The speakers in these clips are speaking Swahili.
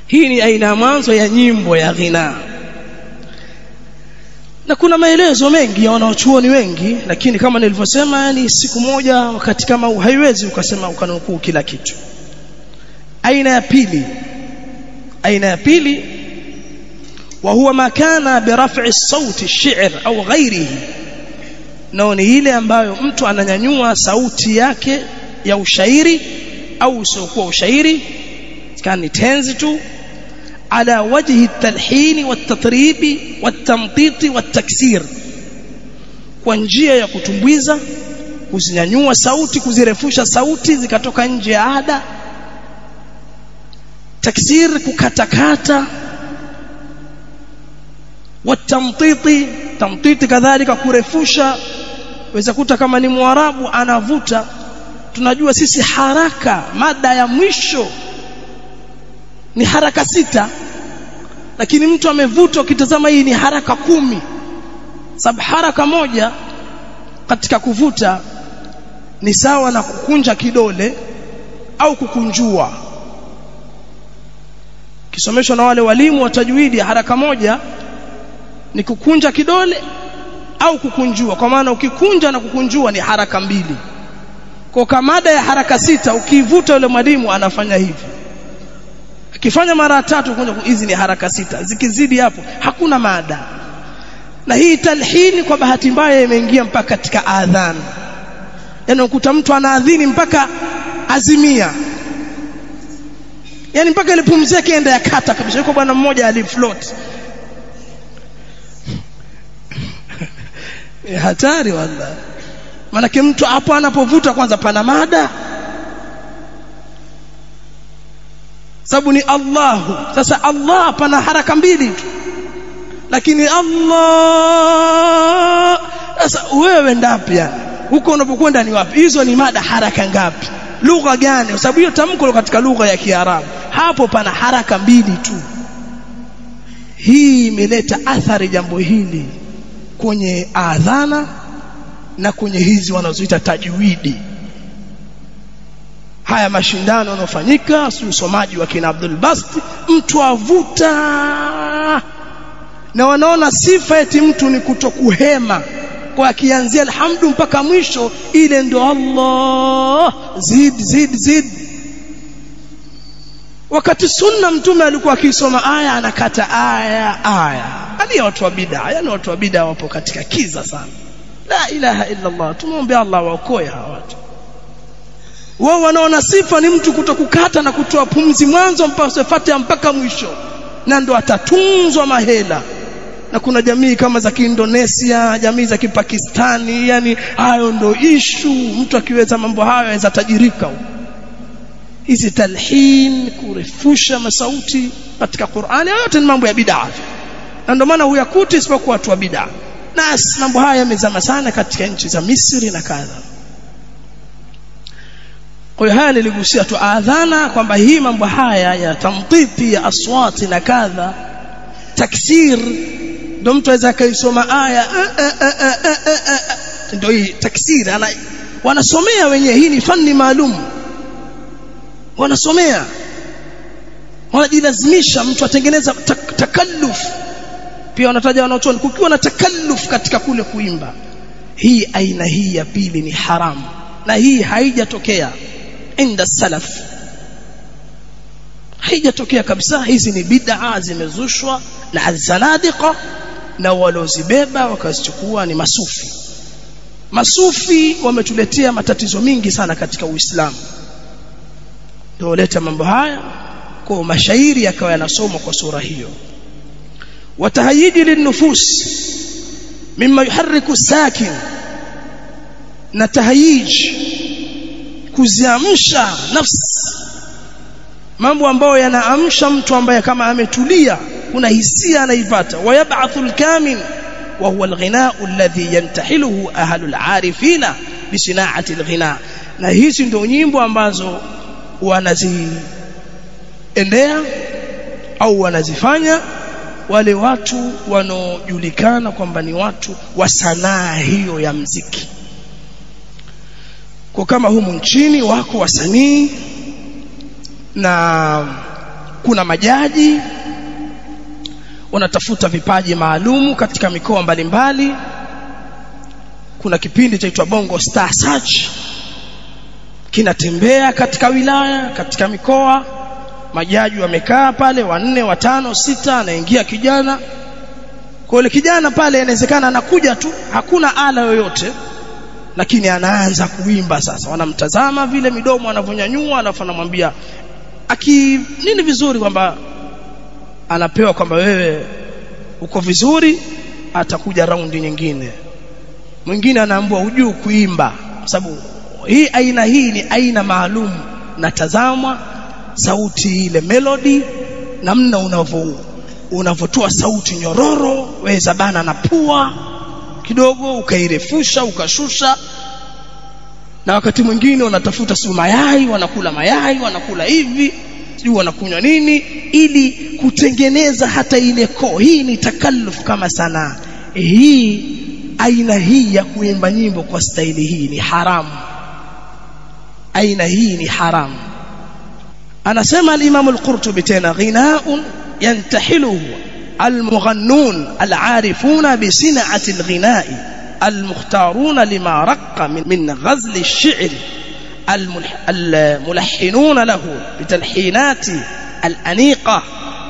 hii ni aina ya mwanzo ya nyimbo ya ghina na kuna maelezo mengi ya wanaochuoni wengi lakini kama nilivyosema yani siku moja wakati kama huu haiwezi ukasema ukanukuu kila kitu aina ya pili aina ya pili وهو ما كان برفع الصوت الشعر au ghairihi nao ni ile ambayo mtu ananyanyua sauti yake ya ushairi au usiokuwa ushairi kana ni tenzi tu ala wajhi at-talhin wat-tatrib wat-tamtit wat-taksir kwa njia ya kutumbwiza kuzinyanyua sauti kuzirefusha sauti zikatoka nje ya ada taksir kukatakata watamtiti tamtiti kadhalika kurefusha weza kuta kama ni mwarabu anavuta tunajua sisi haraka mada ya mwisho ni haraka sita lakini mtu amevuta ukitazama hii ni haraka kumi sababu haraka moja katika kuvuta ni sawa na kukunja kidole au kukunjua kisomeshwa na wale walimu wa tajwidi haraka moja ni kukunja kidole au kukunjua kwa maana ukikunja na kukunjua ni haraka mbili kwa kamada ya haraka sita ukivuta yule mwalimu anafanya hivi akifanya mara tatu kunja hizi ni haraka sita zikizidi hapo hakuna mada na hii talhini kwa bahati mbaya imeingia mpaka katika adhan yani ukuta mtu anaadhini mpaka azimia yani mpaka ile pumzi yake enda ya kata kabisa yuko bwana mmoja alifloat e, hatari wallahi manake mtu hapo anapovuta kwanza pana mada sababu ni Allahu sasa Allah pana haraka mbili tu lakini Allah sasa wewe ndapi yani huko unapokwenda ni wapi hizo ni mada haraka ngapi lugha gani kwa sababu hiyo tamko katika lugha ya Kiarabu hapo pana haraka mbili tu hii imeleta athari jambo hili kwenye adhana na kwenye hizi wanazoita tajwidi haya mashindano yanofanyika si usomaji wa kina Abdul Bast mtu avuta na wanaona sifa eti mtu ni kutokuhema kwa akianzia alhamdu mpaka mwisho ile ndo Allah zid zid zid wakati sunna mtume alikuwa akisoma aya anakata aya aya hali watu wa bid'a yani watu wa bid'a wapo katika kiza sana la ilaha illa Allah tumuombe Allah waokoe hawa watu wao wanaona sifa ni mtu kutokukata na kutoa pumzi mwanzo mpaka Fatiha mpaka mwisho na ndo atatunzwa mahela na kuna jamii kama za Kiindonesia jamii za Kipakistani yani hayo ndo ishu mtu akiweza mambo hayo aweza tajirika hizi talhin kurefusha masauti katika Qur'ani yote ni mambo ya bid'a na ndio maana huyakuti isipokuwa watu wa bid'a nas mambo haya yamezama sana katika nchi za Misri na kadha kwa hiyo haya niligusia tu adhana kwamba hii mambo haya ya tamtiti ya aswati na kadha taksir ndio mtu aweza kaisoma aya ndio hii taksir ana wanasomea wenyewe hii ni fani maalum wanasomea wanajilazimisha mtu atengeneza tak takalluf pia wanataja wanaochoni kukiwa na takalluf katika kule kuimba hii aina hii ya pili ni haramu na hii haijatokea inda salaf haijatokea kabisa hizi ni bid'a zimezushwa na azanadiqa na walozibeba wakazichukua ni masufi masufi wametuletea matatizo mingi sana katika uislamu ndio leta mambo haya kwa mashairi yakawa yanasomwa kwa sura hiyo watahayiji linufus mimma yuharriku sakin na tahayij kuziamsha nafsi mambo ambayo yanaamsha mtu ambaye kama ametulia kuna hisia anaipata wayab'athu al-kamin wa huwa al-ghina'u alladhi yantahiluhu ahlu al-arifina bi sina'ati al-ghina na hizi ndio nyimbo ambazo wanaziendea au wanazifanya wale watu wanaojulikana kwamba ni watu wa sanaa hiyo ya mziki kwa kama humu nchini wako wasanii na kuna majaji wanatafuta vipaji maalumu katika mikoa mbalimbali kuna kipindi chaitwa Bongo Star Search kinatembea katika wilaya katika mikoa majaji wamekaa pale wanne watano sita anaingia kijana kwa yule kijana pale inawezekana anakuja tu hakuna ala yoyote lakini anaanza kuimba sasa wanamtazama vile midomo anavyonyanyua alafu anamwambia aki nini vizuri kwamba anapewa kwamba wewe uko vizuri atakuja raundi nyingine mwingine anaambiwa hujui kuimba sababu hii aina hii ni aina maalum natazamwa sauti ile melody namna unavyo unavotoa sauti nyororo weza bana na pua kidogo ukairefusha ukashusha na wakati mwingine wanatafuta si mayai wanakula mayai wanakula hivi sijui wanakunywa nini ili kutengeneza hata ile koo hii ni takalluf kama sanaa hii aina hii ya kuimba nyimbo kwa staili hii ni haramu aina hii ni haramu anasema al-Imam al-Qurtubi tena ghinaun yantahiluhu المغنون العارفون بصنعة الغناء المختارون لما رق من, من غزل الشعر الملحنون له بتلحينات الأنيقة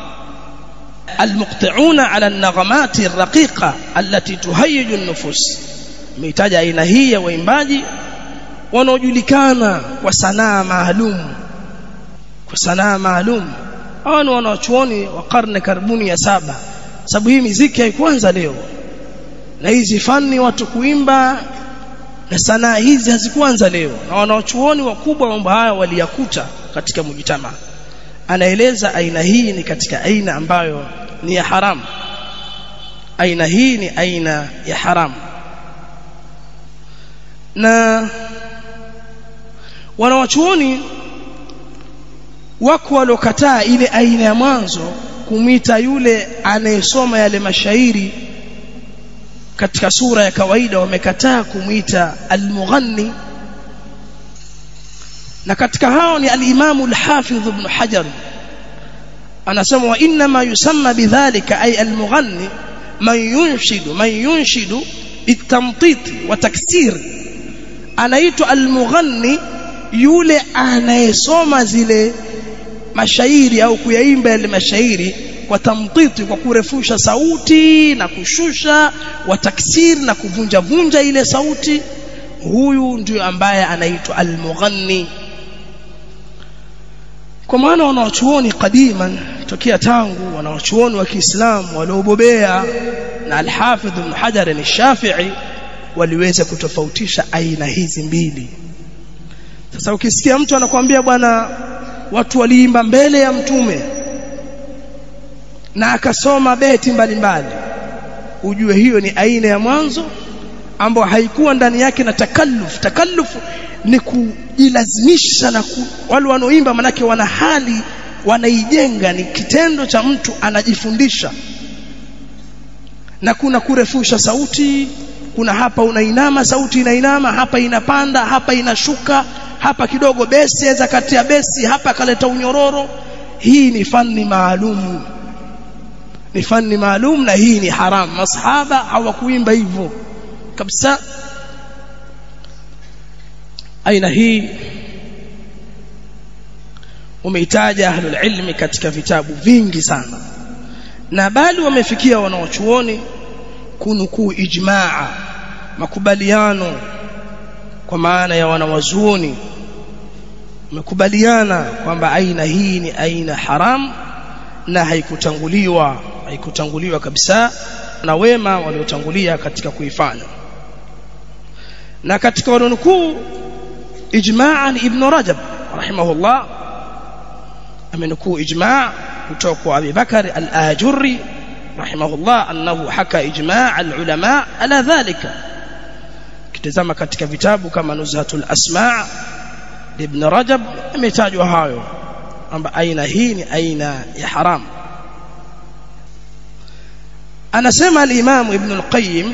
المقطعون على النغمات الرقيقة التي تهيج النفوس ميتاج aina hii ya waimbaji wanaojulikana kwa sanaa maalum kwa sanaa maalum hao ni wanachuoni wa karne karibuni ya saba sababu hii miziki haikuanza leo na hizi fani watu kuimba na sanaa hizi hazikuanza leo na wanachuoni wakubwa mambo haya waliyakuta katika mujitama anaeleza aina hii ni katika aina ambayo ni ya haramu aina hii ni aina ya haramu na wanawachuoni wako waliokataa ile aina ya mwanzo kumwita yule anayesoma yale mashairi katika sura ya kawaida wamekataa kumwita almughanni na katika hao ni al-Imam al-Hafidh Ibn Hajar anasema wa inna ma yusamma bidhalika ay al-mughanni man yunshidu man yunshidu itamtit wa taksir anaitwa al-mughanni yule anayesoma zile mashairi au kuyaimba yale mashairi kwa tamtiti kwa kurefusha sauti na kushusha wa taksir na kuvunja vunja ile sauti huyu ndio ambaye anaitwa al-mughanni kwa maana wanawachuoni kadiman tokea tangu wanawachuoni wa Kiislamu waliobobea na al-Hafidh Ibn Hajar al-Shafi'i waliweza kutofautisha aina hizi mbili sasa ukisikia mtu anakuambia bwana watu waliimba mbele ya mtume na akasoma beti mbalimbali ujue hiyo ni aina ya mwanzo ambayo haikuwa ndani yake na takalluf takalluf ni kujilazimisha na ku, wale wanaoimba manake wana hali wanaijenga ni kitendo cha mtu anajifundisha na kuna kurefusha sauti kuna hapa unainama sauti inainama hapa inapanda hapa inashuka hapa kidogo besi aweza kati ya besi hapa kaleta unyororo hii ni fani maalum ni fani maalum na hii ni haram masahaba hawakuimba hivyo kabisa aina hii umeitaja ahlul ilmi katika vitabu vingi sana na bali wamefikia wanaochuoni kunukuu ijmaa makubaliano kwa maana ya wanawazuoni wamekubaliana kwamba aina hii ni aina haram na haikutanguliwa haikutanguliwa kabisa na wema waliotangulia katika kuifanya na katika wanukuu ijmaa ni ibn rajab rahimahullah amenukuu ijmaa kutoka kwa Abi Bakar al-Ajurri rahimahullah annahu haka ijmaa al-ulama ala dhalika kitazama katika vitabu kama Nuzhatul Asma' ibn Rajab imetajwa hayo kwamba aina hii ni aina ya haram anasema al-Imam Ibn al-Qayyim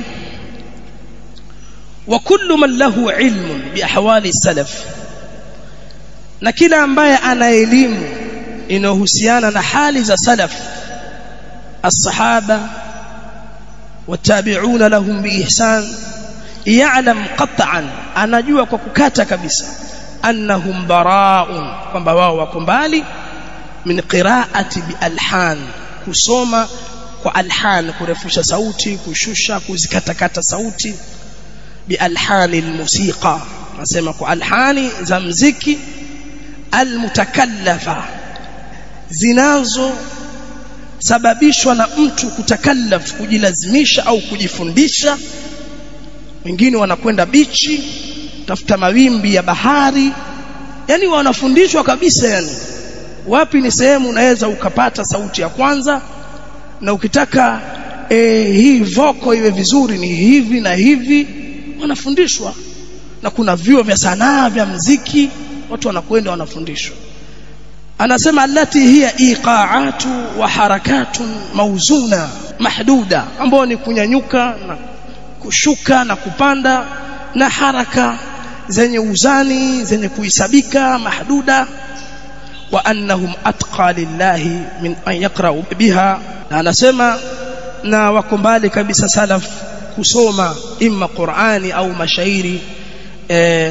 wa kullu man lahu ilmun bi ahwali salaf na kila ambaye ana elimu inayohusiana na hali za salaf الصحابه والتابعون لهم باحسان يعلم قطعا anajua kwa kukata kabisa annahum bara'un kwamba wao wako mbali min qira'ati bi alhan kusoma kwa alhan kurefusha sauti kushusha kuzikatakata sauti bi alhani almusiqa nasema kwa alhani za mziki almutakallafa zinazo sababishwa na mtu kutakallaf kujilazimisha au kujifundisha wengine wanakwenda bichi tafuta mawimbi ya bahari yani wanafundishwa kabisa yani wapi ni sehemu unaweza ukapata sauti ya kwanza na ukitaka e, hii voko iwe vizuri ni hivi na hivi wanafundishwa na kuna vyuo vya sanaa vya mziki watu wanakwenda wanafundishwa anasema allati hiya iqaatu wa harakatun mauzuna mahduda ambao ni kunyanyuka na kushuka na kupanda na haraka zenye uzani zenye kuhisabika mahduda wa annahum atqa lillahi min an yaqra'u biha na anasema na wako mbali kabisa salaf kusoma imma Qur'ani au mashairi eh,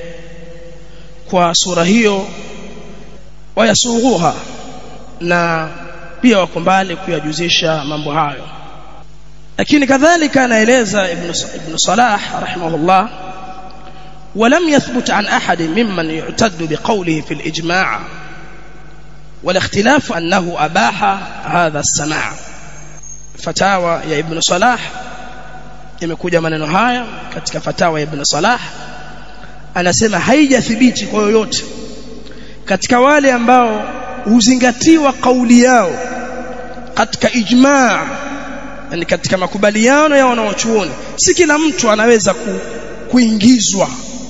kwa sura hiyo wayasughuha na pia wako mbali kuyajuzisha mambo hayo lakini kadhalika anaeleza ibn ibn Salah rahimahullah ولم يثبت عن أحد ممن يعتد بقوله في الإجماع والاختلاف أنه أباح هذا السماع فتاوى يا ابن صلاح imekuja maneno haya katika fatawa ya Ibn Salah anasema haijathibiti kwa yoyote katika wale ambao huzingatiwa kauli yao katika ijmaa yani katika makubaliano ya wanaochuoni si kila mtu anaweza ku, kuingizwa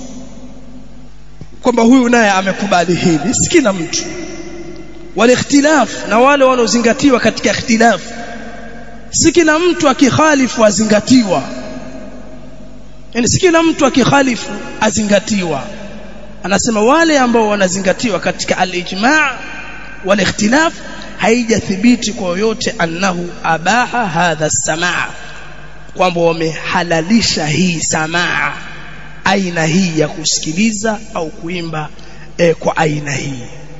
kwamba huyu naye amekubali hili si kila mtu wale ikhtilaf na wale wanaozingatiwa katika ikhtilaf si kila mtu akikhalifu azingatiwa yani si kila mtu akikhalifu azingatiwa anasema wale ambao wanazingatiwa katika al-ijma' wal ikhtilaf haijathibiti kwa yoyote annahu abaha hadha samaa kwamba wamehalalisha hii samaa aina hii ya kusikiliza au kuimba e, kwa aina hii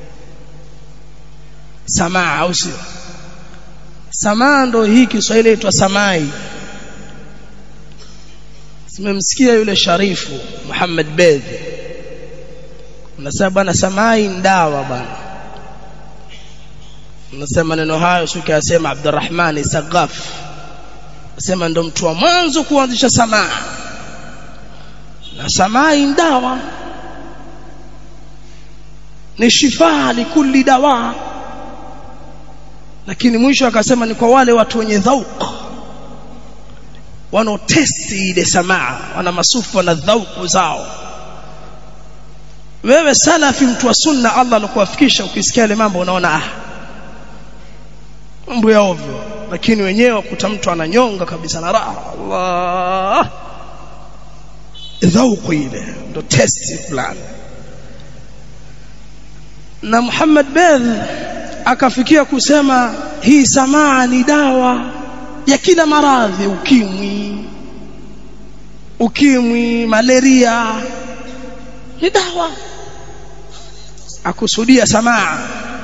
samaa au sio samaa ndo hii Kiswahili inaitwa samai simemsikia yule sharifu Muhammad Bedhi unasema bwana samai ndawa bwana unasema neno hayo sio kiasema Abdurrahman Sagaf sema ndo mtu wa mwanzo kuanzisha samaa na samai ndawa ni shifaa likulli dawa lakini mwisho akasema ni kwa wale watu wenye dhauq wanaotesti ile samaa wana masufu na dhauku zao wewe salafi mtu wa sunna Allah anakuwafikisha ukisikia ile mambo unaona ah mambo ya ovyo lakini wenyewe kuta mtu ananyonga kabisa na raha Allah dhauku ile ndo testi fulani na Muhammad Bedh akafikia kusema hii samaa ni dawa ya kila maradhi ukimwi ukimwi malaria ni dawa akusudia samaa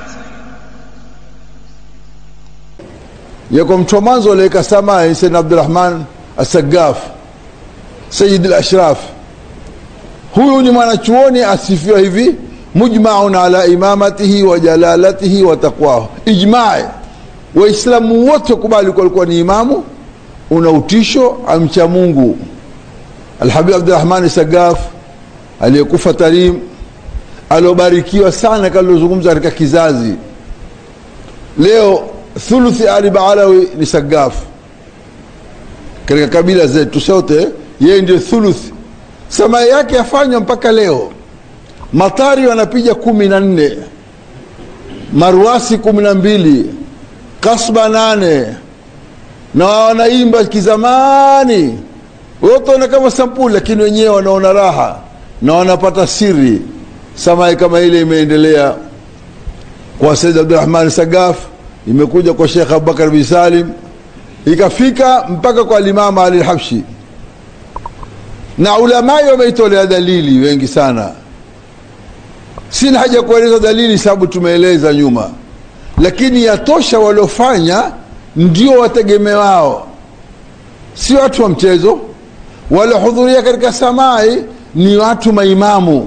yako mtu wa mwanzo aliweka samaa ni Sayyid Abdurrahman As-Saggaf Sayyid al-Ashraf huyu ni mwanachuoni asifiwa hivi mujma'un ala imamatihi wa jalalatihi wa taqwahu ijma'i waislamu wote kubali kwa alikuwa ni imamu una utisho amcha Mungu Alhabib Abdurrahman Sagaf aliyekufa Tarim aliobarikiwa sana kalozungumza katika kizazi leo thuluthi Ali Baalawi ni Sagaf katika kabila zetu sote yeye ndio thuluthi samaa yake yafanywa mpaka leo matari wanapiga kumi na nne maruasi kumi na mbili kasba nane na wanaimba kizamani wote wana kama sampuli lakini wenyewe wanaona raha na wanapata siri samai kama ile imeendelea kwa Said Abdurrahman Sagaf imekuja kwa Sheikh Abubakar bin Salim ikafika mpaka kwa Imam Ali al-Habshi na ulamai wameitolea dalili wengi sana sina haja kueleza dalili sababu tumeeleza nyuma lakini yatosha waliofanya ndio wategemewao si watu wa mchezo waliohudhuria katika samai ni watu maimamu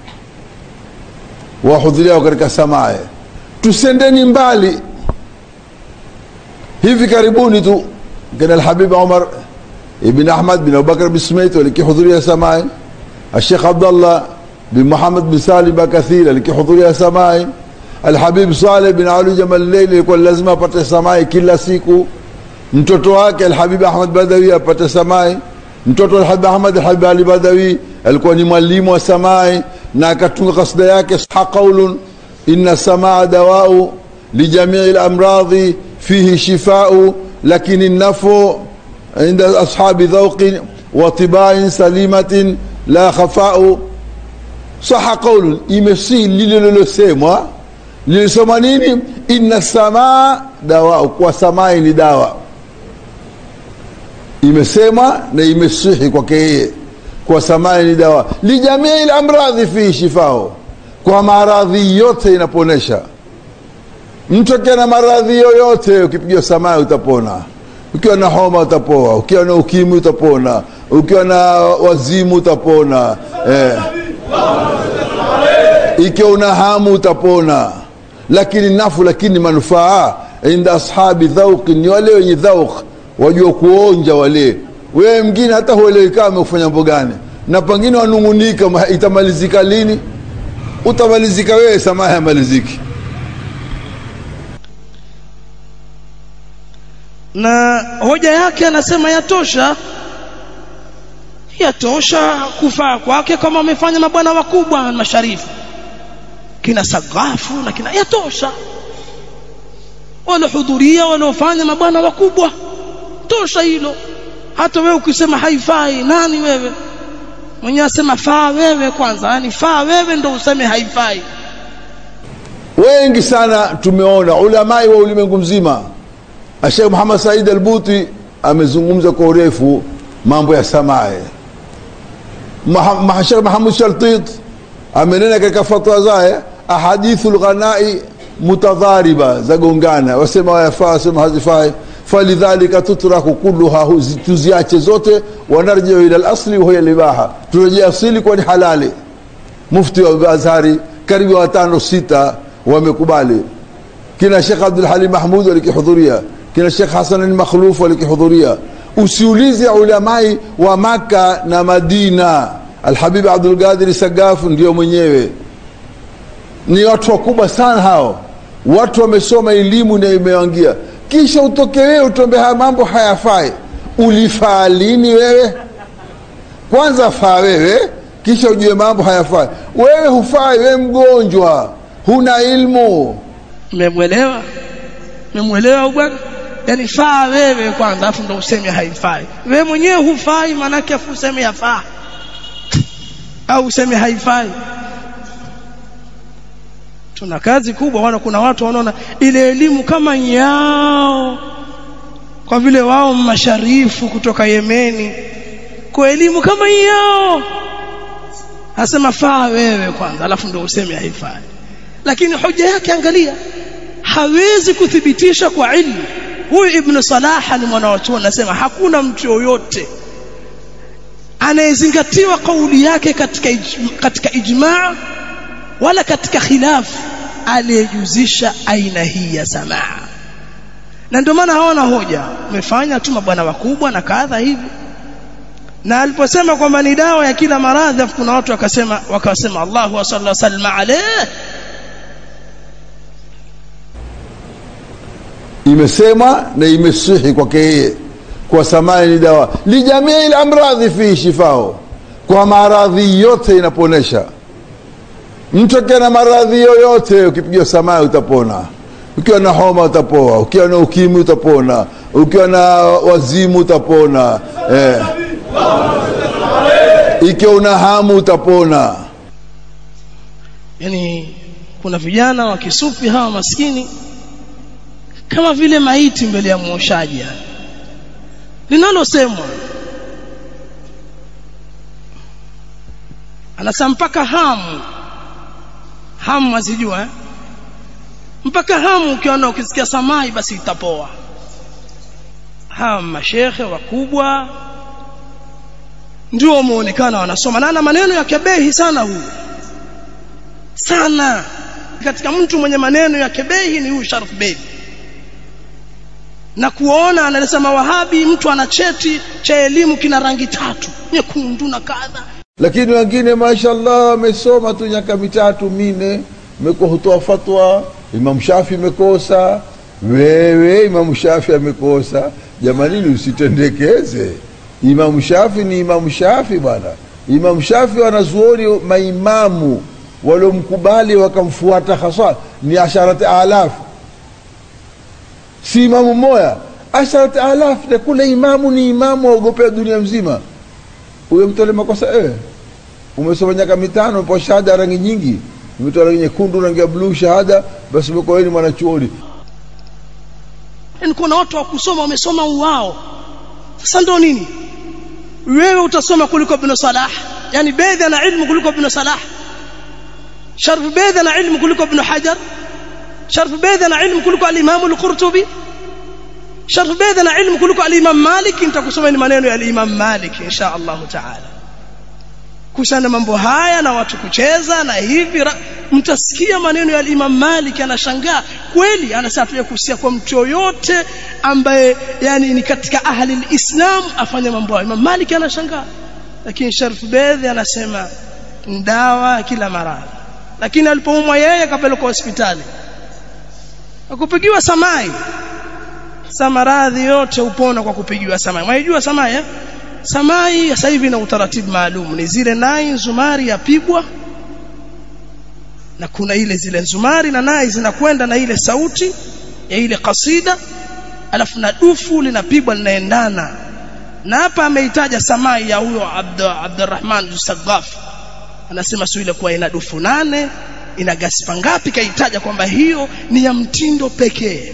wahudhuriao katika samai tusendeni mbali hivi karibuni tu kina alhabib umar ibn ahmad bin abubakar bin smait walikihudhuria samai الشيخ عبد الله بن محمد بن سالم بكثير alikihudhuria samai alhabib saleh bin ali jamal leili ilikuwa lazima apate samai kila siku mtoto wake alhabib ahmad badawi apate samai mtoto alhabib ahmad alhabib ali badawi alikuwa ni mwalimu wa samai na akatunga kasida yake sah qaulun inna samaa dawau lijamii lamradhi fihi shifau lakini nafu inda ashabi dhauqin wa tibain salimatin la khafau saha qaulun imesi lile lilosemwa lilisoma nini inna samaa dawa kwa samai ni dawa imesema na imesihi kwake yeye kwa samai ni dawa lijamii lamradhi fihi shifao kwa maradhi yote inaponesha mtu akiwa na maradhi yoyote ukipigiwa samai utapona ukiwa na homa utapoa ukiwa na ukimwi utapona ukiwa na wazimu utapona eh. ikiwa una hamu utapona lakini nafu lakini manufaa inda ashabi dhauqi ni wale wenye dhauq wajua kuonja wale wewe mwingine hata huelewi kama amekufanya mambo gani na pengine wanungunika itamalizika lini utamalizika wewe samaha yamaliziki na hoja yake anasema yatosha yatosha kufaa kwake kama wamefanya mabwana wakubwa masharifu kina sagafu na kina yatosha waliohudhuria waliofanya mabwana wakubwa tosha hilo hata wewe ukisema haifai nani wewe mwenyewe asema faa wewe kwanza yani faa wewe ndo useme haifai wengi sana tumeona ulamai wa ulimwengu mzima Sheikh Muhammad Said Al-Buti amezungumza kwa urefu mambo ya samae Sheikh Muhammad Shaltit amenena katika fatwa zake ahadithu lghanai mutadhariba zagongana wasema wayafaa wasema hazifai falidhalika tutraku kulluha tuziache zote wanarjiu ila lasli wahiya libaha turejea asili kuwa ni halali mufti wa azhari karibu watano sita wamekubali kina shekh abdulhalim mahmud walikihudhuria kina shekh hasan makhluf walikihudhuria usiulize ulamai wa maka na madina alhabib abdulqadir sagafu ndio mwenyewe ni watu wakubwa sana hao watu wamesoma elimu na imewangia kisha utoke wewe utombe haya mambo hayafai ulifaa lini wewe kwanza faa wewe kisha ujue mambo hayafai wewe hufai wewe mgonjwa huna ilmu mmemwelewa mmemwelewa bwana yani faa wewe kwanza afu ndo useme haifai wewe mwenyewe hufai maanake afu useme yafaa au useme haifai tuna kazi kubwa wana kuna watu wanaona ile elimu kama yao kwa vile wao masharifu kutoka Yemeni kwa elimu kama yao asema faa wewe kwanza alafu ndio useme haifai lakini hoja yake angalia hawezi kuthibitisha kwa ilmu huyu ibn salaha ni mwanawachuoni anasema hakuna mtu yoyote anayezingatiwa kauli yake katika ijma, katika ijmaa wala katika khilaf aliyejuzisha aina hii ya samaa na ndio maana hawana hoja umefanya tu mabwana wakubwa na kadha hivi na aliposema kwamba ni dawa ya kila maradhi afu kuna watu wakasema wakasema Allahu wa sallallahu alaihi wasallam alayhi imesema na imesihi kwake yeye kwa samai ni dawa lijamii lamradhi fihi shifao kwa maradhi yote inaponesha mtu akiwa na maradhi yoyote ukipigiwa samai utapona ukiwa na homa utapoa ukiwa na ukimwi utapona ukiwa na wazimu utapona eh. ikiwa una hamu utapona yani kuna vijana wa kisufi hawa maskini kama vile maiti mbele ya mwoshaji linalosemwa anasema mpaka hamu hamu azijua eh? mpaka hamu ukiona ukisikia samai basi itapoa hawa mashekhe wakubwa ndio wameonekana wanasoma na ana maneno ya kebehi sana huyu sana katika mtu mwenye maneno ya kebehi ni huyu Sharif Bey na kuona anasema wahabi mtu ana cheti cha elimu kina rangi tatu nyekundu na kadha lakini wengine mashallah wamesoma tu miaka mitatu mine mekuwa hutoa fatwa imam shafi imekosa wewe imam shafi amekosa jamanini usitendekeze imam shafi ni imam shafi bwana imam shafi wanazuoni maimamu waliomkubali wakamfuata hasa ni asharati alafu si imamu mmoja asharati alafu na kule imamu ni imamu waogopea dunia mzima huyo mtu ale makosa eh umesoma miaka mitano po shahada rangi nyingi umetoa rangi nyekundu rangi ya bluu shahada basi umekuwa ni mwanachuoni yani kuna watu wa kusoma wamesoma uwao sasa ndo nini wewe utasoma kuliko ibn salah yani bedhi ana ilmu kuliko ibn salah sharf bedhi ana ilmu kuliko ibn hajar sharf bedhi ana ilmu kuliko al-imam al-qurtubi sharf bedhi ana ilmu kuliko al-imam malik nitakusoma ni maneno ya al-imam malik insha Allah taala kuhusiana mambo haya na watu kucheza na hivi mtasikia maneno ya Imam Malik anashangaa kweli anasema tuje kuhusia kwa mtu yoyote ambaye yani ni katika ahli islam afanye mambo hayo Imam Malik anashangaa lakini Sharif Bedhi anasema ndawa kila maradhi lakini alipoumwa yeye akapelekwa hospitali akupigiwa samai samaradhi yote upona kwa kupigiwa samai mwaijua samai eh? samai sasa hivi na utaratibu maalum ni zile nai zumari yapigwa na kuna ile zile zumari na nai zinakwenda na ile sauti ya ile kasida alafu na dufu linapigwa linaendana na hapa ameitaja samai ya huyo Abdurrahman Sagaf anasema sio ile kuwa ina dufu nane ina gaspa ngapi kaitaja kwamba hiyo ni ya mtindo pekee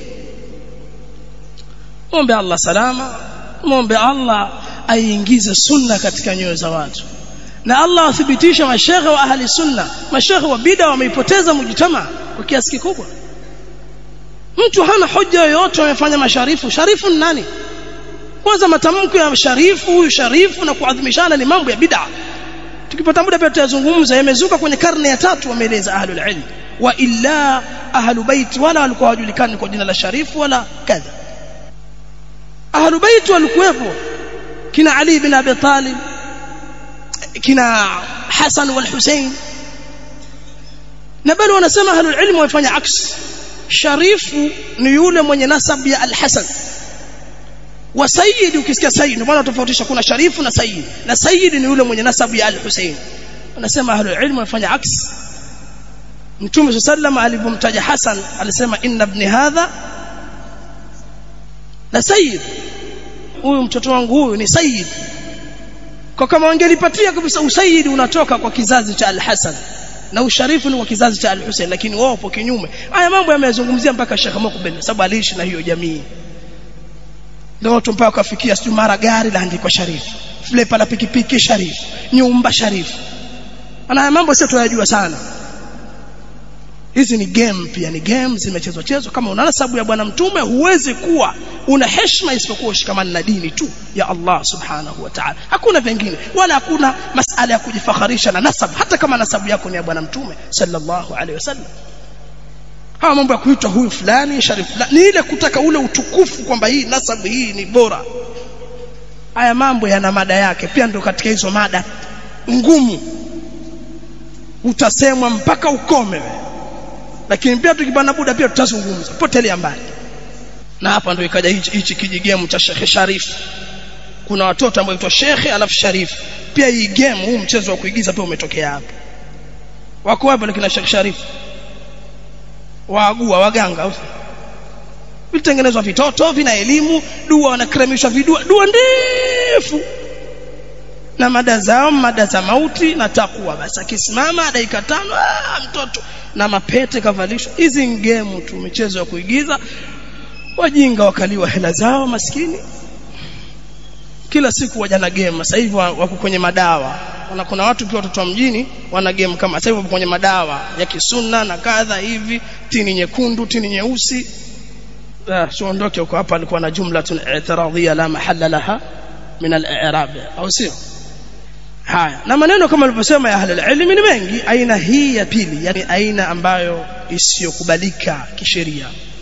muombe Allah salama muombe Allah aingize sunna katika nyoyo za watu na Allah athibitisha mashehe wa ahli sunna mashehe wa bid'a wameipoteza mujtama kwa kiasi kikubwa mtu hana hoja yoyote amefanya masharifu sharifu ni nani kwanza matamko ya sharifu huyu sharifu na kuadhimishana ni mambo ya bid'a tukipata muda pia tutazungumza yamezuka kwenye karne ya tatu wameeleza ahlul ilm wa illa ahlu bait wala walikuwa hawajulikani kwa jina la sharifu wala kadha ahlu bait walikuwepo kina Ali bin Abi Talib kina Hassan wal Hussein na bali wanasema ahlul ilm wafanya aks sharifu ni yule mwenye nasab ya al-Hasan wa sayyid ukisikia sayyid ndio maana tofautisha kuna sharifu na sayyid na sayyid ni yule mwenye nasab ya al-Hussein wanasema ahlul ilm wafanya aks Mtume sallam alipomtaja Hassan alisema inna ibn hadha la sayyid huyu mtoto wangu huyu ni sayyid kwa kama wangelipatia kabisa usayidi unatoka kwa kizazi cha al-Hasan na usharifu ni kwa kizazi cha al-Hussein lakini wao wapo kinyume haya mambo yamezungumzia mpaka Sheikh Mukbil sababu aliishi na hiyo jamii ndio watu mpaka kafikia sio mara gari laandikwa sharifu flepa la pikipiki sharifu nyumba sharifu ana mambo sio tuyajua sana hizi ni game pia ni game zimechezwa chezwa kama una nasabu ya bwana mtume huwezi kuwa una heshima isipokuwa ushikamana na dini tu ya Allah subhanahu wa ta'ala hakuna vingine wala hakuna masala ya kujifakharisha na nasabu hata kama nasabu yako ni ya bwana mtume sallallahu alaihi wasallam hawa mambo ya kuitwa huyu fulani sharif fulani ni ile kutaka ule utukufu kwamba hii nasabu hii ni bora haya mambo yana mada yake pia ndio katika hizo mada ngumu utasemwa mpaka ukome wewe lakini pia tukipanda buda pia tutazungumza potelea mbali na hapa ndio ikaja hichi hichi kijigemu cha Sheikh Sharif kuna watoto ambao huitwa Sheikh alafu Sharif pia hii game huu mchezo wa kuigiza pia umetokea hapa wako wapi lakini Sheikh Sharif waagua waganga vitengenezwa vitoto vina elimu dua wanakremishwa vidua dua ndefu na mada zao mada za mauti na takwa basi akisimama dakika tano ah, mtoto na mapete kavalishwa hizi ngemu tu michezo ya kuigiza wajinga wakaliwa hela zao maskini kila siku waja na game sasa hivi wako kwenye madawa na kuna watu pia watoto wa mjini wana game kama sasa hivi wapo kwenye madawa ya kisunna na kadha hivi tini nyekundu tini nyeusi ah siondoke huko hapa alikuwa na jumlatun i'tiradhiyya la mahalla laha min al-i'rab au sio haya na maneno kama alivyosema ya ahli ilmi ni mengi aina hii ya pili yani aina ambayo isiyokubalika kisheria